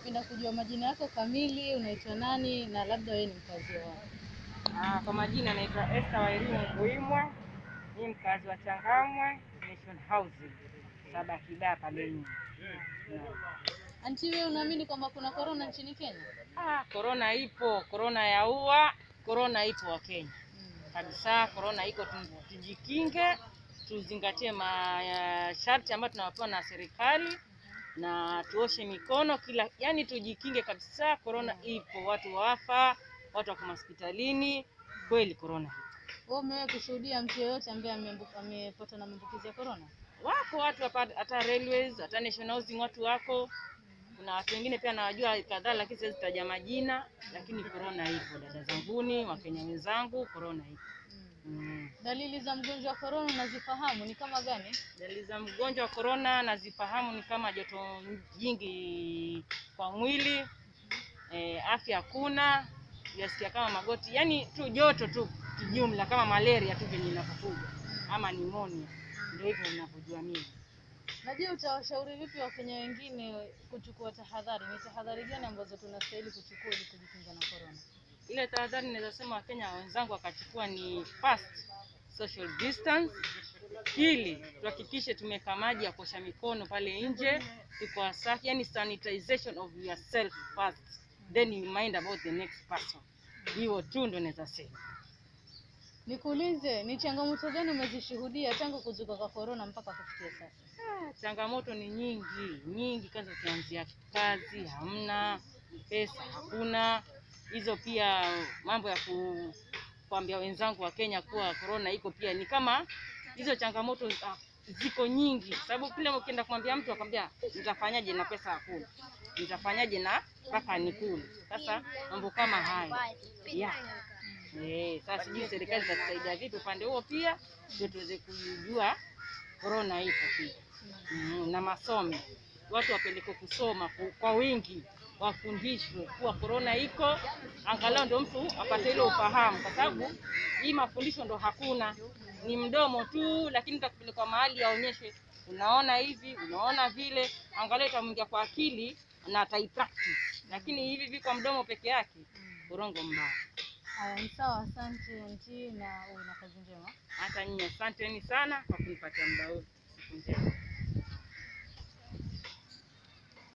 ningependa kujua majina yako kamili, unaitwa nani na labda wewe ni mkazi wa wapi? Ah, kwa majina naitwa Esther Wairimu Mbuimwe, ni mkazi wa Changamwe Nation Housing saba Kidaa pale nje. Anti, wewe unaamini kwamba kuna korona nchini Kenya? Ah, korona ipo, korona yaua, korona ipo wa Kenya Mm. kabisa. Korona iko, tu- tujikinge, tuzingatie masharti ambayo tunawapewa na serikali na tuoshe mikono kila, yani tujikinge kabisa. Korona ipo, watu wafa, watu wako hospitalini, kweli korona ipo. Wewe umewahi kushuhudia mtu yeyote ambaye ameambu- amepata na maambukizi ya korona? wako watu hapa hata railways hata national housing watu wako kuna watu wengine pia nawajua kadhaa lakini siwezi taja majina lakini korona ipo dada zanguni wakenya wenzangu korona ipo Mm. mm. Dalili za mgonjwa wa korona unazifahamu ni kama gani? dalili za mgonjwa wa korona nazifahamu ni kama joto jingi kwa mwili e, afya hakuna yasikia kama magoti yani tu joto tu kijumla kama malaria tu venye inavyokuja ama nimonia ndio hivyo ninavyojua mimi Na je, utawashauri vipi wakenya wengine kuchukua tahadhari? Ni tahadhari gani ambazo tunastahili kuchukua ili kujikinga na korona? ile tahadhari naweza sema wakenya wenzangu wakachukua ni first social distance pili tuhakikishe tumeweka maji ya kuosha mikono pale nje tuko wasafi yani sanitization of yourself first then you mind about the next person hiyo tu ndo naweza sema Nikuulize, ni changamoto gani umezishuhudia tangu kuzuka kwa korona mpaka kufikia sasa? Ah, changamoto ni nyingi nyingi kwanza ukianzia kazi hamna pesa hakuna hizo pia mambo ya ku, kuambia wenzangu wa Kenya kuwa korona iko pia ni kama hizo changamoto ah, ziko nyingi sababu kile ukienda kumwambia mtu akwambia nitafanyaje na pesa hakuna nitafanyaje na mpaka nikule sasa mambo kama haya yeah. Eh, sasa sijui serikali itatusaidia vipi upande huo pia ndio tuweze kujua korona ipo pia mm, na masomo watu wapelekwe kusoma ku- kwa wingi wafundishwe kuwa korona iko angalau ndio mtu apate ile ufahamu kwa sababu hii mafundisho ndo hakuna ni mdomo tu lakini utakupelekwa mahali aonyeshwe unaona hivi unaona vile angalau itamwingia kwa akili na ataipractice lakini hivi vi kwa mdomo peke yake urongo mbaya Haya, ni sawa. Asante anti, na uwe na kazi njema. hata nyinyi asanteni sana kwa kunipatia muda huu siku njema